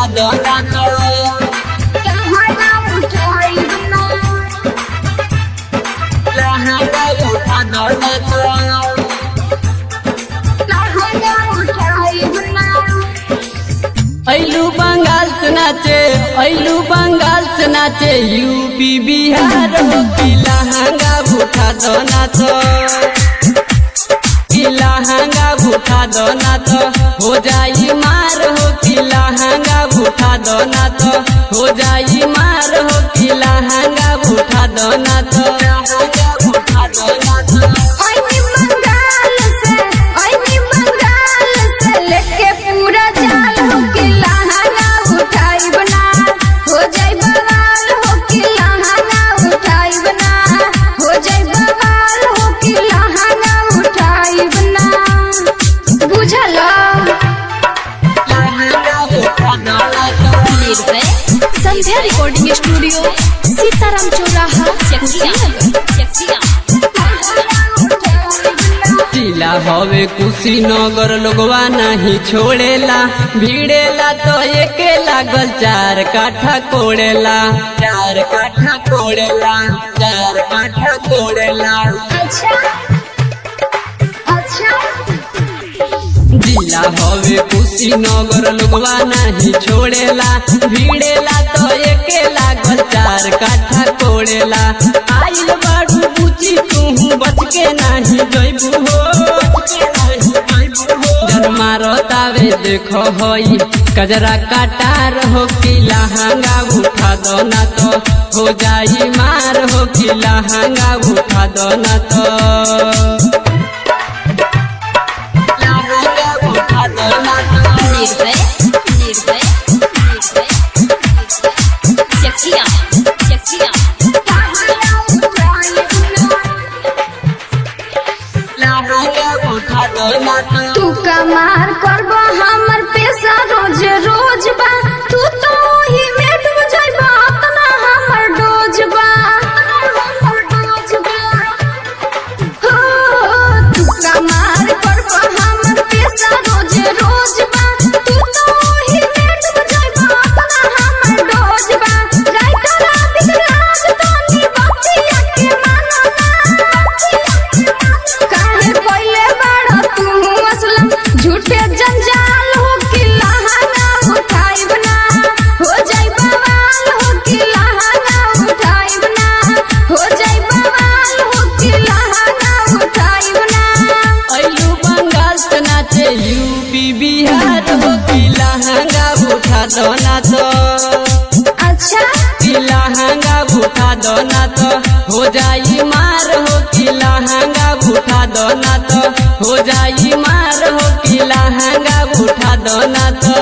दो ना तो लहंगा उठाइब ना लहंगा उठा दो ना तो लहंगा उठाइब ना ऐलू बंगाल से नाचे ऐलू बंगाल से नाचे यूपी बिहार हो कि लहंगा उठा दो ना तो कि लहंगा उठा दो ना तो हो जाई मार हो कि लहंगा उठा दो ना तो हो जाई मार हो कि लहंगा उठा दो ना तो लहंगा उठा दो ना तो ओइनी बंगाल से ओइनी बंगाल से लेके पूरा जाल हो के लहंगा उठाइब ना हो जाई बवाल हो के लहंगा उठाइब ना हो जाई बवाल हो के लहंगा उठाइब ना बुझल लहंगा उठा दो ना तो निर्भय संध्या रिकॉर्डिंग स्टूडियो सीताराम चौराहा चकिया चकिया जिला हवे कुशीनगर लोगवा नहीं छोड़ेला भिड़ेला तो एके लागल चार काठा कोड़ेला चार काठा कोड़ेला चार काठा कोड़ेला अच्छा अच्छा जिला हवे कुशीनगर लोगवा नहीं छोड़ेला भिड़ेला तो एके लागल चार काठा कोड़ेला आइल बाड़ू बुची तू बच के नहीं जइबू हो बच के नाही जइबू हो जन मारो तावे देखो होई कजरा काटार हो कि लहंगा उठा दो ना तो हो जाई मार हो कि लहंगा उठा दो ना तो लहंगा उठा दो ना तो निर्भय निर्भय निर्भय चकिया चकिया लहंगा उठा दो ना तो तू कमार करब हमर पैसा रोज रोज बा तू तो ही में डूब जाइबा अपना हमर डोज बा हो, तू कमार करब हमर पैसा रोज रोज बा तू तो ही में डूब जाइबा अपना हमर डोज बा राइटर रात रात तोनी बतिया के मानो काहे कोइले बाड़ा तू असलम झूठे जंजाल हो कि लहंगा उठाइब ना हो जाई बवाल हो कि लहंगा उठाइब ना हो जाई बवाल हो कि लहंगा उठाइब ना ऐलू बंगाल से नाचे यूपी बिहार हो कि लहंगा उठा दो ना तो अच्छा कि लहंगा उठा दो ना तो हो जाई मार हो कि लहंगा उठा दो ना तो हो जाई मार हो कि लहंगा उठा दो ना तो